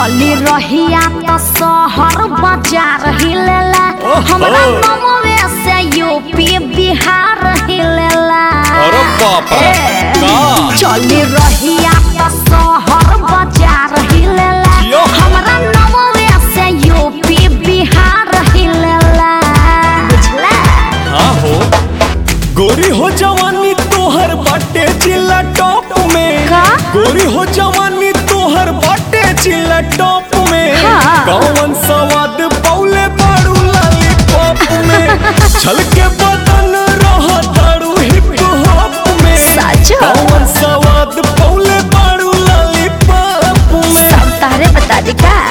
चली रहिया तो शहर बाजार हिलेला ओहो। हमरा नमवे से यूपी बिहार हिलेला अरे बाप रे, ए, का? चली रहिया तो शहर बाजार हिलेला यो। हमरा नमवे से यूपी बिहार हिलेला बुझला हाँ हो गोरी हो जवानी तोहर बाटे चिल्ला टॉप में का? गोरी हो जवानी तोहर बाटे चिल्ला टॉप में हाँ। कौन सवाद पौले बाड़ू लॉलीपॉप में छलके बदन रह दारू हिप हॉप में सच? कौन सवाद पौले बाड़ू लॉलीपॉप में सब तारे बता दी का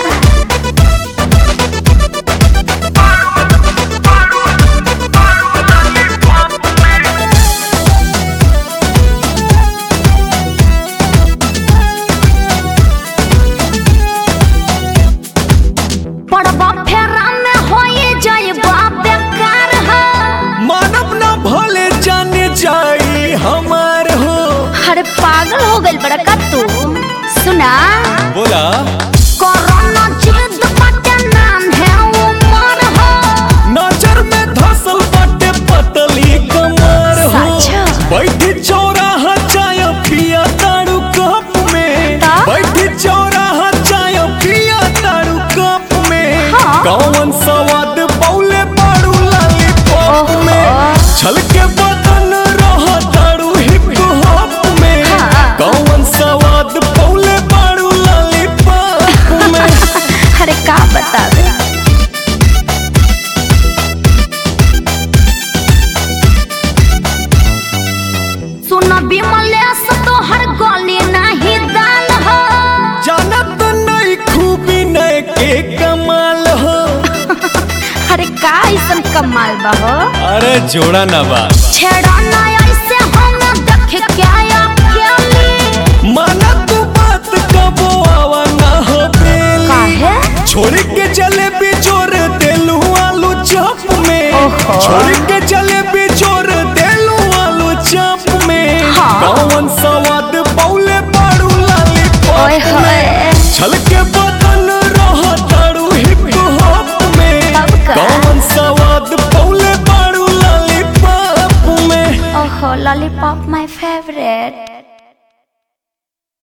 पड़बा फेरा में होए जाइबा बेकार है मानव ना भले जाने जाई हमार हो अरे पागल हो गइल बड़ा का तू सुना बोला कोरोना जिद बाटे नाम है उमर हो नजर में धसल बाटे पतली कमर हो सच? बैठी चौराहा चाय पिया तारू कप में ता? बैठी चौराहा चाय पिया तारू कप में हाँ। कौन सवाद पौले बाड़ू लॉलीपॉप ओहो। में छलके बदन रह तारू हिप हॉप में हाँ। कौन सवाद पौले बाड़ू लॉलीपॉप में अरे का बतावे सुन विमलेश तो हर गली नहीं दाल हो जानत नहीं खूबी नए के कमाल हो अरे का ऐसन कमाल बा हो अरे जोड़ा ना बात छेड़ा ना ऐसे हम देख क्या अकेली माना तू बात कबो आवा ना हो बेली काहे छोड़ के जलेबी जोर देलू आलू चॉप में ओहो। छोड़ के